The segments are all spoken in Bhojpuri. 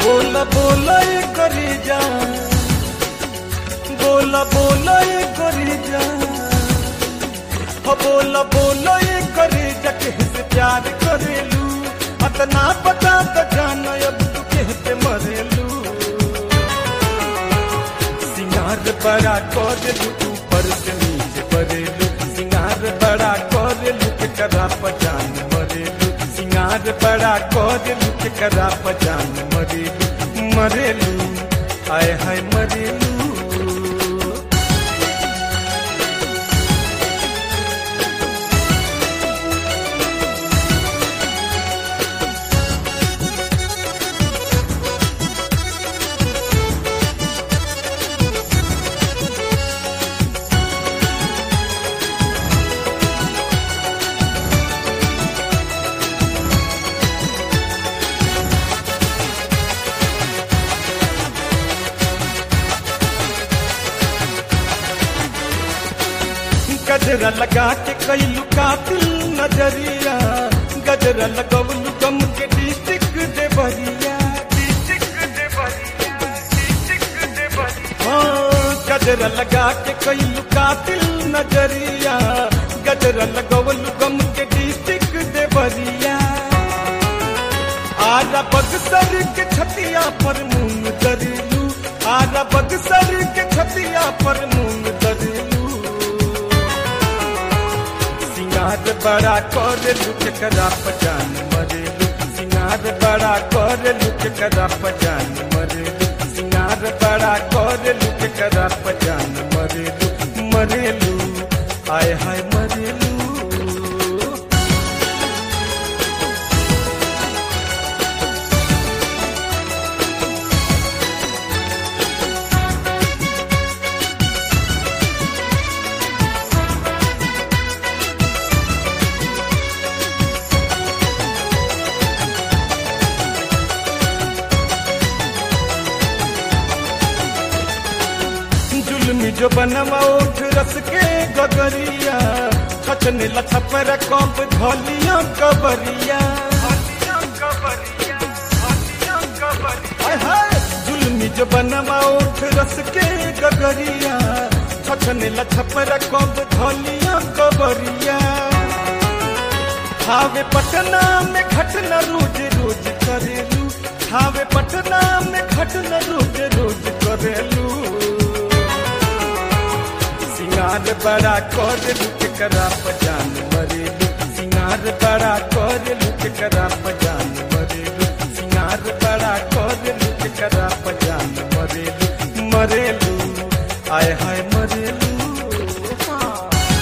बोला बोला ये करी जा बोला बोला ये करी जा हो बोला बोला ये करी जा किससे प्यार करेलू अतना पता तो जान अब तू कहते मरेलू सिंगार बड़ा करेलू ऊपर से नीचे परेलू सिंगार बड़ा करेलू के करा पजान मरेलू सिंगार बड़ा करेलू के करा पजान मरेलू मरेलू आय हाय मरेलू गजरा लगा के कई लुकातिल नजरिया गजरा लगवलू गम के डिस्ट्रिक्ट देवरिया हाँ, गजरा लगा के कई लुकातिल नजरिया गजरा लगवलू गम के डिस्ट्रिक्ट देवरिया आरा बगसर के छतिया पर मूंग दरिलू आरा बगसर के छतिया पर मूंग दरिलू सिंगार बड़ा कर लुक करा पजान मरेलू सिंगार बड़ा कर लुक करा पजान मरेलू सिंगार बड़ा कर लुक करा पजान मरेलू मरेलू आय हाय मरेलू जुलमी जो बनवा उठ रस के गगरिया छचने लछपर कप धलिया कबरिया हाय हाय, जुलमी जो बनवा उठ रस के गगरिया छचने लछपर कप धलिया कबरिया हावे पटना में घटना रोज रोज करेलू हावे पटना में घटना रोज रोज करेलू सिंगार बड़ा कर लुक करा पजान मरेलू सिंगार बड़ा कर लुक करा पजान मरेलू सिंगार बड़ा कर लुक करा पजान मरेलू मरेलू आय हाय मरेलू हाँ।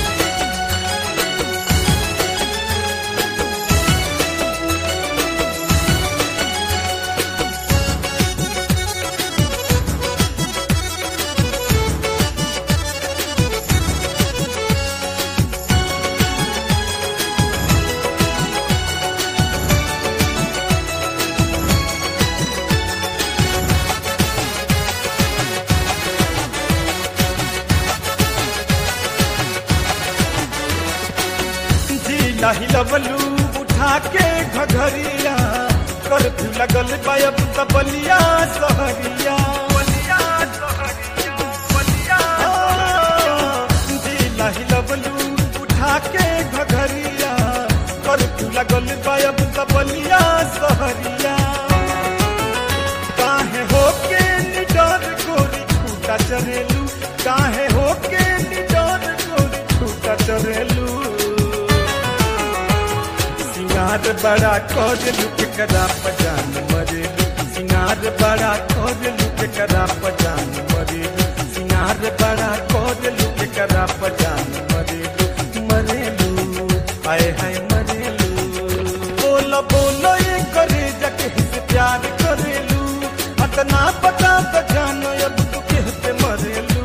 जिला हिलवलू उठा के घघरिया कर्फ्यू लगल बायब तबलिया सहरिया हाँ, जिला हिलवलू उठा के घघरिया कर्फ्यू लगल बायब तबलिया सहरिया काहे होके निडर गोरी छूटा चरेलू काहे होके निडर गोरी छूटा चरेलू सिंगार बड़ा खोज लुक करा पजान मरेलू सिंगार बड़ा खोज लुक करा पजान मरेलू सिंगार बड़ा खोज लुक करा पजान मरेलू मरेलू आय हाय मरेलू बोला बोला ये करे जके से प्यार करेलू अतना पता तो जान अब तू कहते मरेलू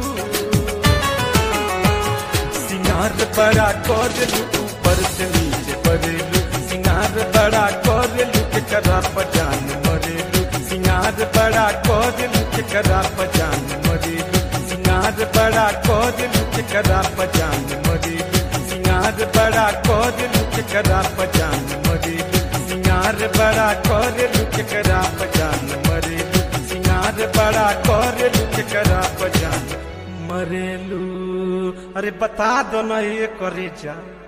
सिंगार बड़ा करेलू ऊपर से नीचे परेलू सिंगार बड़ा करेलू के करा पजान मरेलू सिंगार बड़ा करेलू के करा पजान मरेलू सिंगार बड़ा करेलू के करा पजान मरेलू सिंगार बड़ा करेलू के करा पजान मरेलू सिंगार बड़ा करेलू केकरा पजान मरेलू सिंगार बड़ा करेलू केकरा पजान मरेलू अरे बता दो ना ये करे जा